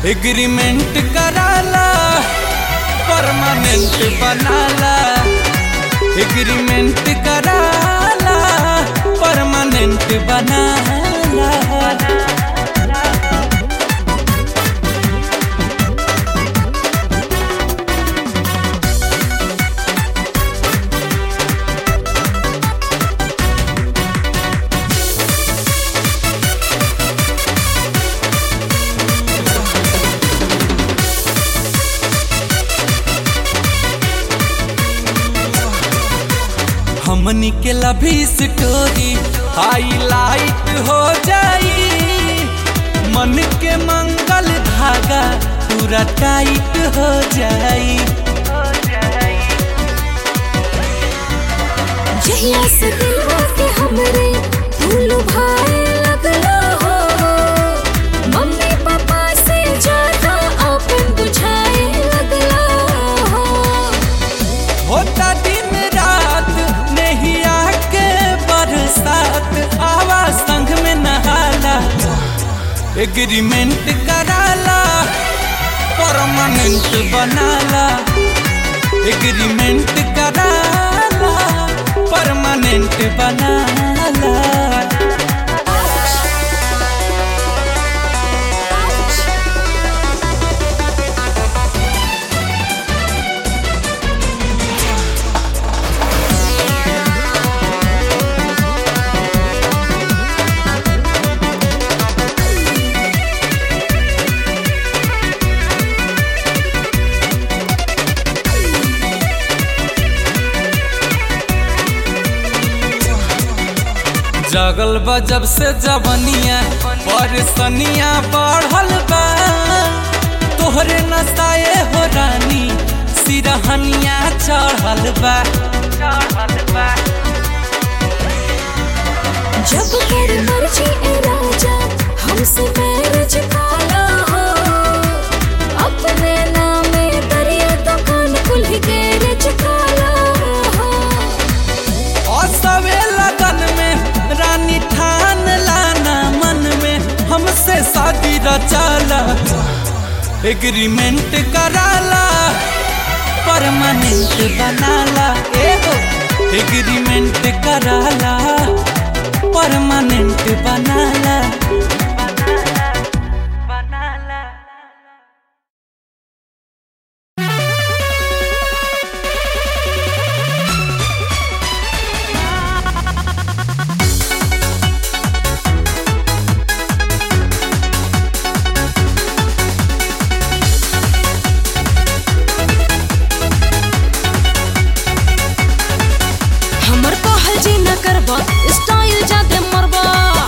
agreement कराला permanent बनाला agreement कराला परमानेंट बनाला हमनी के लभी स्टोरी हाईलाइट हो जाई मन के मंगल धागा पूरा टाइट हो जाई जहिया से दिलवा के हमरे भूल भाए लगलो हो मम्मी पापा से ज्यादा अपन बुझाए लगलो हो होता दिन रात नहीं आके बरसात आवा संग में नहाला एग्रीमेंट कराला परमानेंट बनाला एग्रीमेंट कराला परमानेंट बनाला जगल बा जब से जवनिया परसनिया बढ़ल बा तोहरे नसाए हो रानी सिरहनिया चढ़ल बा जब कर मर्जी ए राजा हमसे मैरिज काला हो अपने नामे दरिया दुकान कुल गैरेज काला हो असवे लगन में रानी ठान लाना मन में हमसे शादी रचाला एग्रीमेंट कराला परमानेंट बनाला एगो एग्रीमेंट कराला परमानेंट बनाला हमर कहल जी न करबा स्टाइल जादे मरबा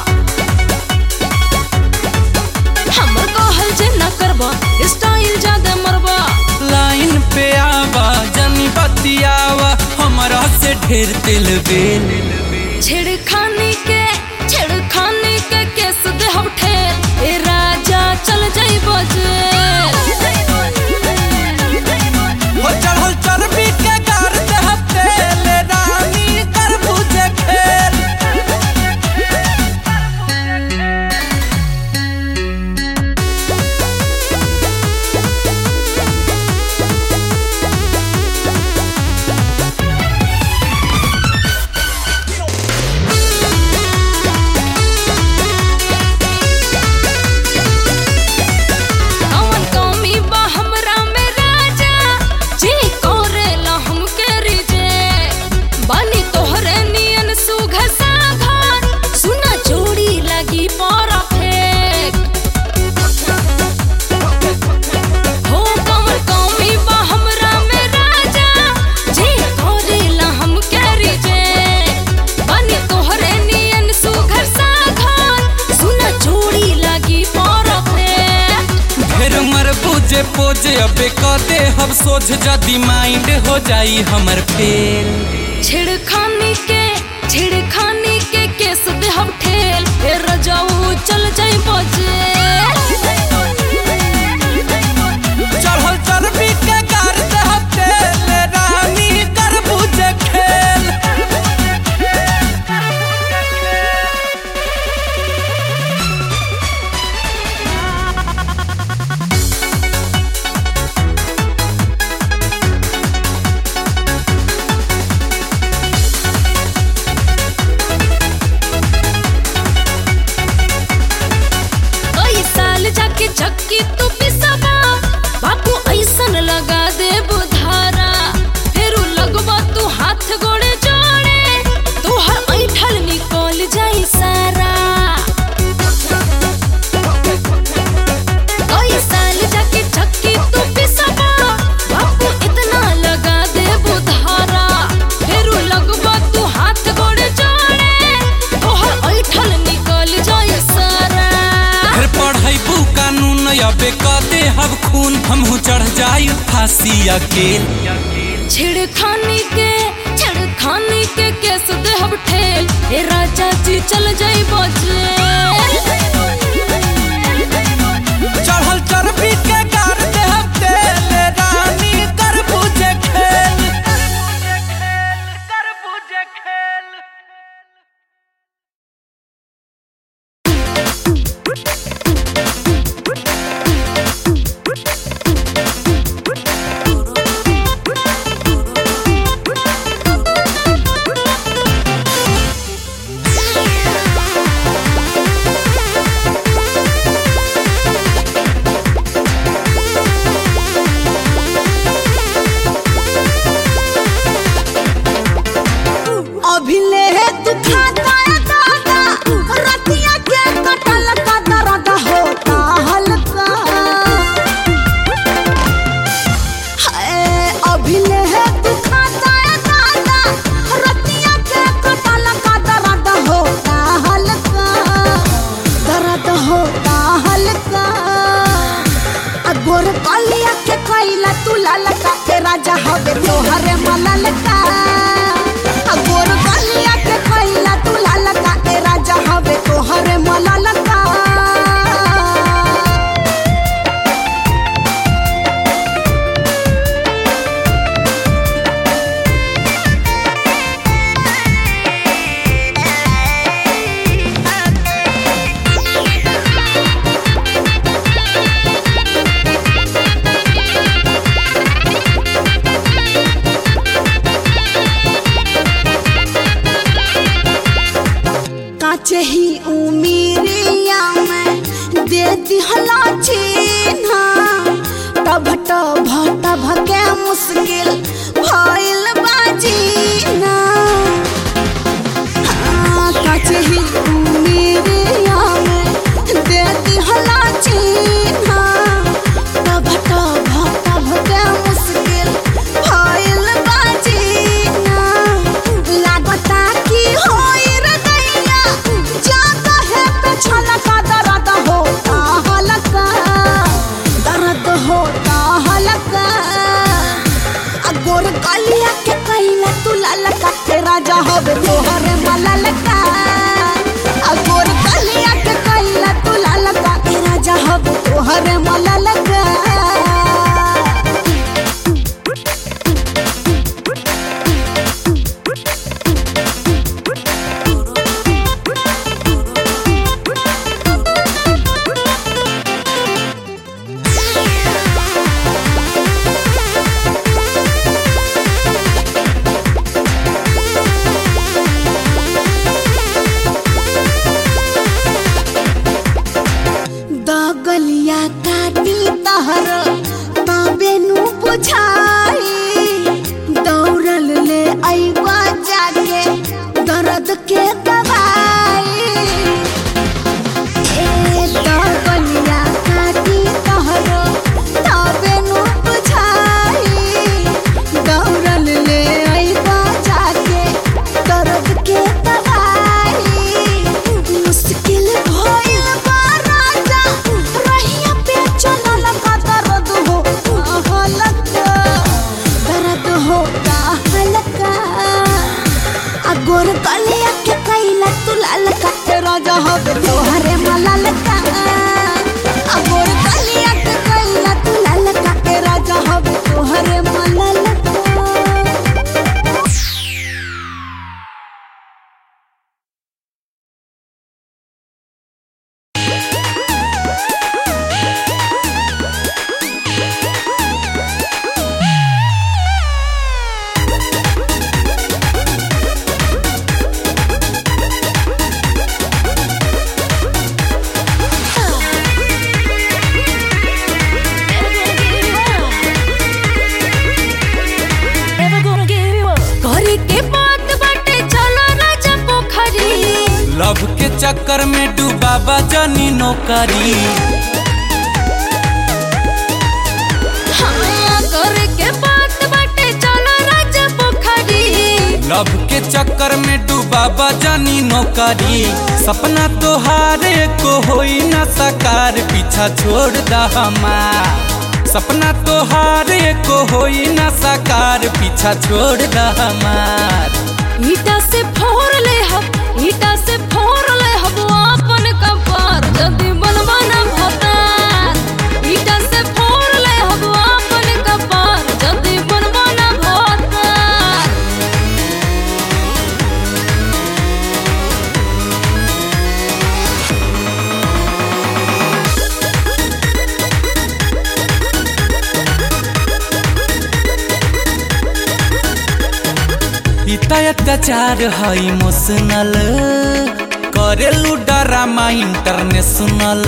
हमर कहल जी न करबा स्टाइल जादे मरबा लाइन पे आवा जनी बतियावा हमरा से ढेर दिल बेल छेड़खानी के छेड़खानी के केस दे हम ठेर ए राजा चल जाई बजे हो चढ़ल चर्बी के गार देह तेल रानी कर बुझे खेल अवन कौमी बा हमरा में राजा जी कोरेला हमके रिजे बानी तोहरे नियन सुघ साघर सुना जोड़ी लगी पारा फेक हो कमर कौमी बा हमरा में राजा जी कोरेला हमके रिजे बानी तोहरे नियन सुघ साघर सुना जोड़ी लगी पारा फेक ढेर मर बुझे पोजे अबे कदे हम सोझ जदी माइंड हो जाई हमर फेल छिड़खानी के छिड़खानी के केस दे हम ठेल ए रजाऊ चल जाई बजे चढ़ल चर्बी के गार देह तेल रानी कर बुझे खेल पीसी अकेल छिड़खानी के छिड़खानी के केस देहब ठेल ए राजा जी चल जाई बजेल चढ़ल चर्बी के गार देहब तेल रानी कर बुझे खेल कर बुझे खेल अभिले दुखाता है दादा रतिया के कटल का दर्द होता हल्का हाय अभिले दुखाता है दादा रतिया के कटल का दर्द होता हल्का दर्द होता हल्का अगोर कलिया के कैला तू ललका के राजा हवे तोहरे मललका अगोर कलिया के कैला तू ललका के राजा हवे तोहरे मललका काचे ही उमीरिया में देती हला चिन्हा तब तब तब के मुश्किल भइल बाजीना हाँ, काचे ही उमीरिया में देती हला चिन्हा तब तब तब के मुश्किल भइल बाजीना लागता कि होई रे दैया जाता है पे छलका दर्द होता हलका दर्द होता हलका अगोर कलिया के कैला तू ललका के राजा होवे तोहरे मललका अगोर कलिया के कैला तू ललका के राजा होवे तोहरे मललका दगलिया काटी तहर तबेनु बुझाई दौड़ल ले अइबा जाके दर्द के दवाई ए दगलिया काटी तहर तबेनु बुझाई दौड़ल ले अइबा जाके दर्द के दवाई मुश्किल भइल बा राजा रहिया पे चलल का दर्द हो हलका दर्द हो हलका अगोर कलिया के कैला तू ललका के राजा हवे तोहरे मललका अगोर कलिया के कैला तू ललका के राजा हवे तोहरे मललका करे के बात बाटे चलो राजा पोखरी लव के चक्कर में डूबा बजनी नौकरी हाँ करे के बात बाटे चलो राजा पोखरी लव के चक्कर में डूबा बजनी नौकरी सपना तोहारे को होई ना साकार पीछा छोड़ दा हमार सपना तोहार को होई ना साकार पीछा छोड़ द हमार ईटा से फोड़ ले हब ईटा से फोड़ ले हब अपन कपार जदी बनवा ना भतार ईटा से फोड़ ले हब अपन कपार जदी बनवा ना भतार इतना अत्याचार है इमोशनल करेलू डरामा इंटरनेशनल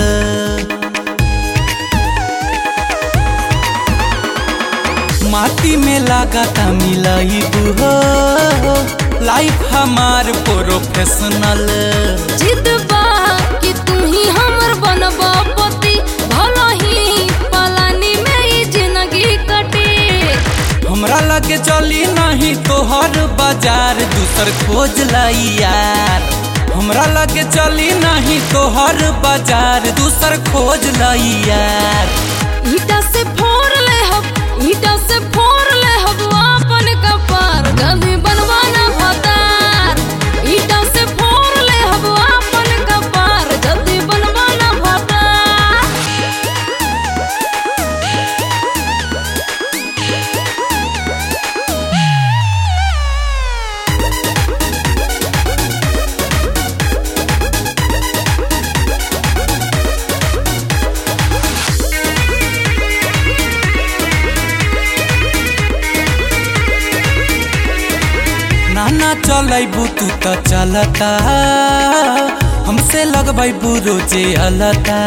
माटी में लागता मिलाई हो लाइफ हमार प्रोफेशनल जिद बा कि तू ही हमर बनबा पति भला ही पलानी में ई जिंदगी कटे हमरा लगे चली नहीं तोहर बाजार दूसर खोज लाई यार हमरा लगे चली नहीं तोहर बाजार दूसर खोज लाई यार ईटा से फोड़ ले हब ईटा से फोड़ ले हब अपन कपार गधी बनवाना भतार ईटा से फोड़ ले हब अपन कपार गधी बनवाना भतार नाना चलैबू तू तो चलता हमसे लगबैबू रोजे अलता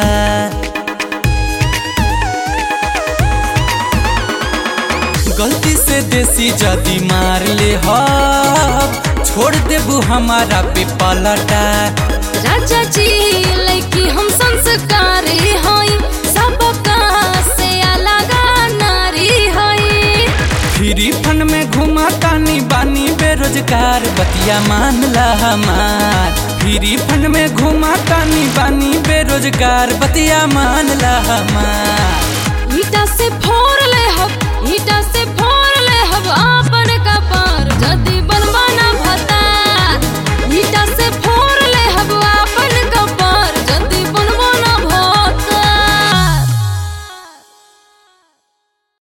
गलती से देसी जदी मार ले हो छोड़ देबू हमारा पे पलटा राजा जी लड़की हम संस्कारी हई सबका से अलग नारी हई फ्री फंड में घुमा तानी बानी बेरोजगार बतिया मान ला हमार फ्री फंड में घुमा तानी बानी बेरोजगार बतिया मान ला हमार